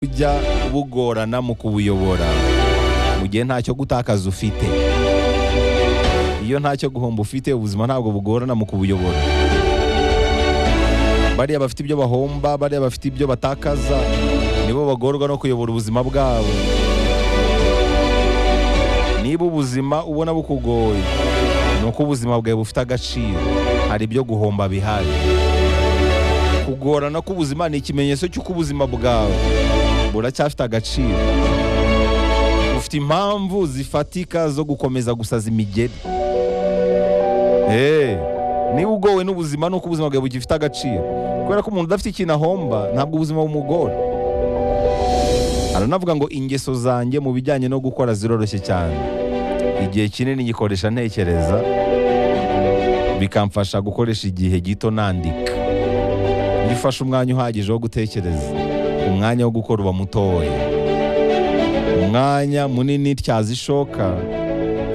ujya bugorana mu kubuyobora mu gihe ntacyo gutakaza ufite iyo ntacyo guhomba ufite ubuzima ntabwo bugorana mu kubuyobora bariya bafite ibyo bahomba bariya bafite ibyo batakaza nibo bagorwa no kuyobora ubuzima bwabo niba ubuzima ubona bukugoye ni uko ubuzima bwawe bufite agaciro hari ibyo guhomba bihari kugorana k'ubuzima ni ikimenyetso cy'uko ubuzima bwawe buracyafite agaciro ufite impamvu zifatika zo gukomeza gusaza imigeri Eh, niba ugowe n'ubuzima nuko ubuzima bwawe bugifite agaciro kubera ko umuntu udafite ikintu ahomba ntabwo ubuzima bumugora aranavuga ngo ingeso zanjye mu bijyanye no gukora ziroroshye cyane igihe kinini ngikoresha ntekereza bikamfasha gukoresha igihe gito nandika iyo ufashe umwanya uhagije wo gutekereza umwanya wo gukora uba mutoya umwanya munini tyaza ishoka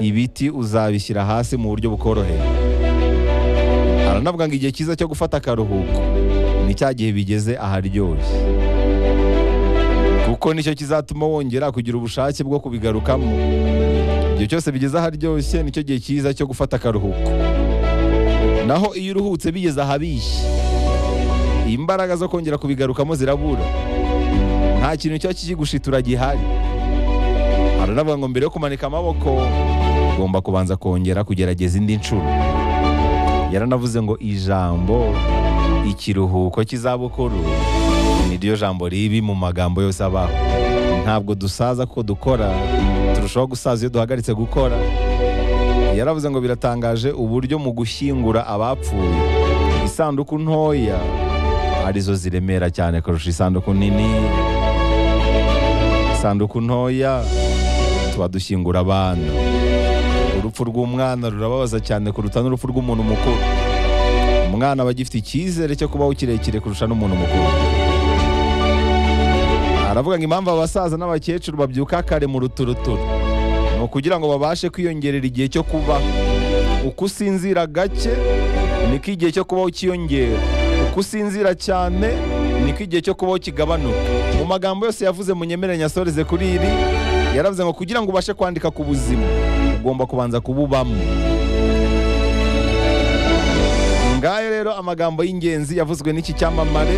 ibiti uzabishyira hasi mu buryo bukoroheye aranavuga ngo igihe cyiza cyo gufata akaruhuko ni cya gihe bigeze aharyoshye kuko nicyo kizatuma wongera kugira ubushake bwo kubigarukamo igihe cyose bigeze aharyoshye nicyo gihe cyiza cyo gufata akaruhuko naho iyo uruhutse bigeze ahabishye imbaraga zo kongera kubigarukamo zirabura nta kintu cyo kikigushitura gihari aranavuga ngo mbere yo kumanika amaboko ugomba kubanza kongera kugerageza indi nshuro yaranavuze ngo ijambo ikiruhuko cy'izabukuru ni ryo jambo ribi mu magambo yose abaho ntabwo dusaza kuko dukora turushaho gusaza iyo duhagaritse gukora yaravuze ngo biratangaje uburyo mu gushyingura abapfuye isanduku ntoya arizo ziremera cyane kurusha isanduku nini isanduku ntoya tuba dushyingura abana urupfu rw'umwana rurababaza cyane kuruta n'urupfu rw'umuntu mukuru umwana aba agifite icyizere cyo kubaho kirekire kurusha n'umuntu mukuru aravuga ngo impamvu abasaza n'abakecuru babyuka kare mu ruturuturu ni ukugira ngo babashe kwiyongerera igihe cyo kubaho uko usinzira gake niko igihe cyo kubaho cyiyongera uko usinzira cyane niko igihe cyo kubaho kigabanuka mu magambo yose yavuze munyemere nyasoreze kuri iri yaravuze ngo kugira ngo ubashe kwandika ku buzima ugomba kubanza kububamo ngayo rero amagambo y'ingenzi yavuzwe n'iki cyamamare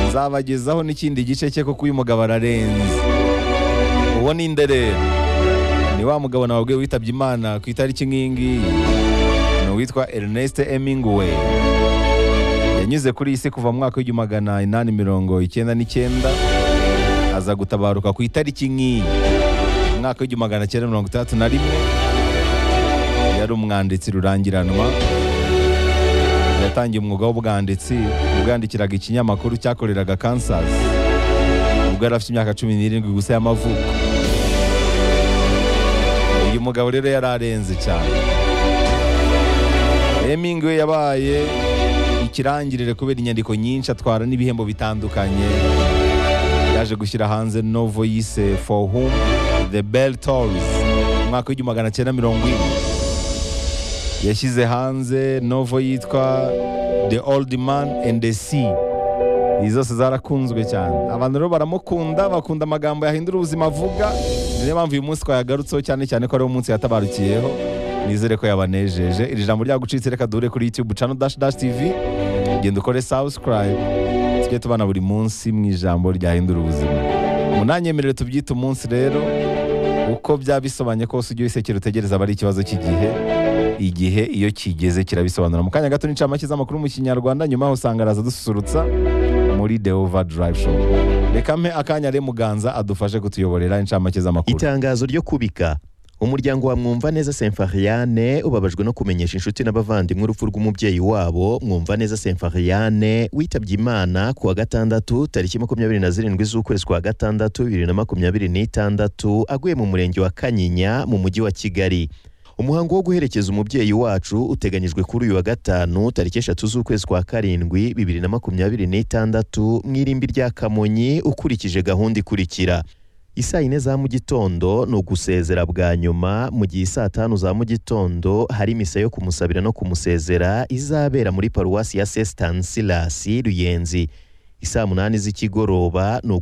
nzabagezaho n'ikindi gice cye kuko uyu mugabo ararenze uwo ni inderera ni wa mugabo nababwiye witabye imana ku itariki nk'iyi ngiyi ni uwitwa Ernest Hemingway yanyuze kuri iyi si kuva mu mwaka w'igihumbi magana inani mirongo icyenda n'icyenda aza gutabaruka ku itariki nk'iyi mu mwaka w'igihumbi magana cyenda mirongo itandatu na rimwe yari umwanditsi rurangiranwa yatangiye umwuga w'ubwanditsi ubwandikiraga ikinyamakuru cyakoreraga kansas ubwo yari afite imyaka cumi n'irindwi gusa y'amavuko uyu mugabo rero yari arenze cyane Hemingway yabaye ikirangirire kubera inyandiko nyinshi atwara n'ibihembo bitandukanye yaje gushyira hanze novo yise for whom the bell tolls umwaka w'igihumbi magana cyenda mirongo ine yashyize hanze novo yitwa the old man and the sea izi zose zarakunzwe cyane abantu rero baramukunda bakunda amagambo yahindura ubuzima avuga niyo mpamvu uyu munsi twayagarutseho cyane cyane ko ari umunsi yatabarukiyeho nizere ko yabanejeje iri jambo ryagucitse reka duhure kuri youtube channel dash dash tv genda ukore subscribe tujye tubana buri munsi mu ijambo ryahindura ubuzima munanyemerere tubyite umunsi rero uko byaba bisobanye kose ujye wisekera utegereza aba ari ikibazo cy'igihe igihe iyo kigeze kirabisobanura mu kanya gato n'incamake z'amakuru mu kinyarwanda nyuma yaho usanga araza dususurutsa muri the overdrive show reka mpe akanya re muganza adufashe kutuyoborera incamake z'amakuru itangazo ryo kubika umuryango wa Mwumvaneza Symphoriane ubabajwe no kumenyesha inshuti n'abavandimwe urupfu rw'umubyeyi wabo Mwumvaneza Symphoriane witabye Imana ku wa gatandatu tariki makumyabiri na zirindwi z'ukwezi kwa gatandatu bibiri na makumyabiri n'itandatu aguye mu murenge wa Kanyinya mu mujyi wa Kigali umuhango wo guherekeza umubyeyi wacu uteganyijwe kuri uyu wa gatanu tariki eshatu z'ukwezi kwa karindwi bibiri na makumyabiri n'itandatu mu irimbi rya Kamonyi ukurikije gahunda ikurikira isaa yine za mu gitondo ni ugusezera bwa nyuma mu gihe isaa tanu za mu gitondo hari misa yo kumusabira no kumusezera izabera muri paruwasi ya St Stanislas Ruyenzi isaa munani z'ikigoroba ni ugu